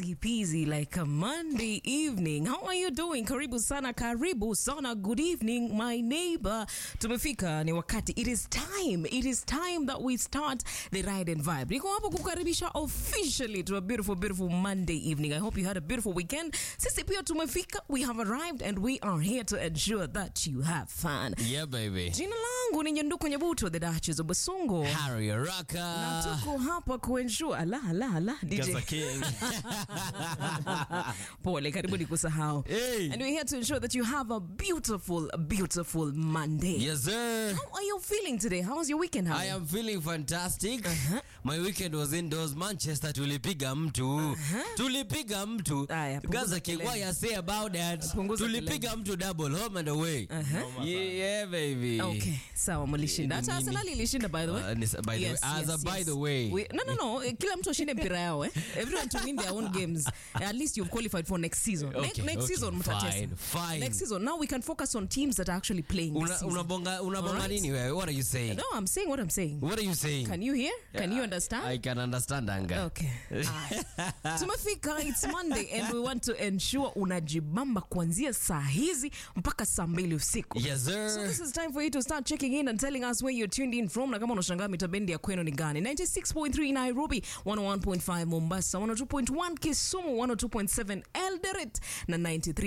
easy peasy like a Monday evening. How are you doing? Karibu sana, karibu sana. Good evening, my neighbor. Tumefika ni wakati. It is time. It is time that we start the ride and vibe. Niko hapo kukaribisha officially to a beautiful, beautiful Monday evening. I hope you had a beautiful weekend. Sisi pia tumefika. We have arrived and we are here to ensure that you have fun. Yeah, baby. Jina langu ni Nyanduku Nyabuto, the Duchess of Basungo. Harry Na Raka. tuko hapa kuensure ala ala ala DJ. Gaza King. Pole, karibu ni kusahau. Hey. And we're here to ensure that you have a beautiful, beautiful Monday. Yes, sir. How are you feeling today? How was your weekend? I Harry? am feeling fantastic. My weekend was indoors. Manchester tulipiga mtu. Tulipiga mtu. Aya, punguza Gaza King, kelele. what you say about that? Punguza Tulipiga mtu double home and away. Yeah, baby. Okay, sawa mlishinda. Hata Nini? Arsenal ilishinda by the way. Uh, ni- by the way, as a by the way. We, no, no, no. eh, Kila mtu ashinde mpira yao eh. Everyone to win their own games. At least you've qualified for next season. Ne- Okay, next okay, season fine, mtacheza. fine. Next season. Now we can focus on teams that are actually playing this Una- season. Unabonga unabonga Alright. nini wewe? What are you saying? No, I'm saying what I'm saying. What are you saying? Can you hear? Can you understand? I can understand anga. Okay. Aya. Tumefika, it's Monday and we want to ensure unajibamba kuanzia saa hizi mpaka saa mbili usiku. Yes, So sir. this is time for you to start checking in and telling us where you're tuned in from na kama unashangaa mitabendi ya kwenu ni gani 96.3 Nairobi 101.5 Mombasa 102.1 Kisumu 102.7 Eldoret na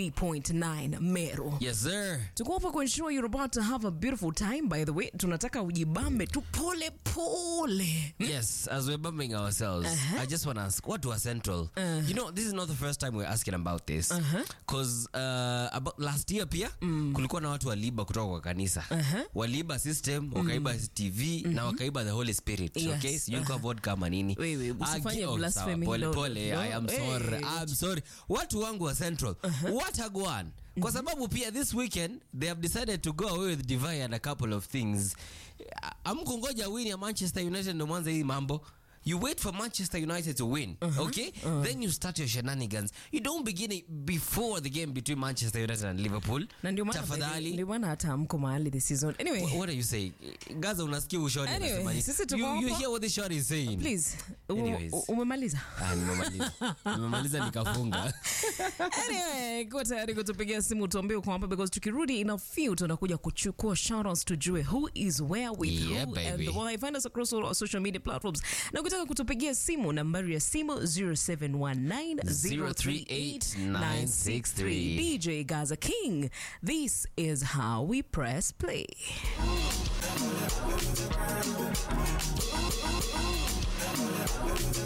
93.9 Meru Yes, sir. tuko hapa kuensure you're about to have a beautiful time by the way tunataka ujibambe tu pole pole Yes, as we're bumming ourselves, I just want to ask, what was Central? You know, this is not the first time we're asking about this. Because uh, about last year pia, kulikuwa na watu waliiba kutoka kwa kanisa. Waliiba system, wakaiba TV, na wakaiba the Holy Spirit. Yes. Okay? Sijui kwa vodka ama nini. Wewe, usifanye Agi- oh, blasphemy, sawa, Pole no, pole, no. I am Hey. sorry. I'm sorry. Watu wangu wa Central, what a gwan. Kwa sababu pia this weekend they have decided to go away with Divine and a couple of things. Amkungoja win ya Manchester United ndo mwanza hii mambo. You wait for Manchester United to win, okay? Then you start your shenanigans. You don't begin it before the game between Manchester United and Liverpool. na ndio maana Tafadhali. ndio maana hata amko mahali this season anyway What are you saying? Gaza unasikia ushori Anyway, anasema nini? sisi tuko You, you hapa. hear what the short is saying? please u- Anyways. u- umemaliza Ah, nimemaliza. Nimemaliza nikafunga. anyway kuwa tayari kutupigia simu tuambie uko hapa because tukirudi in a few tunakuja kuchukua shoutouts tujue who is where with Yeah, who baby. and why find us across all our social media platforms na ukitaka kutupigia simu nambari ya simu 0719038963 DJ Gaza King this is how we press play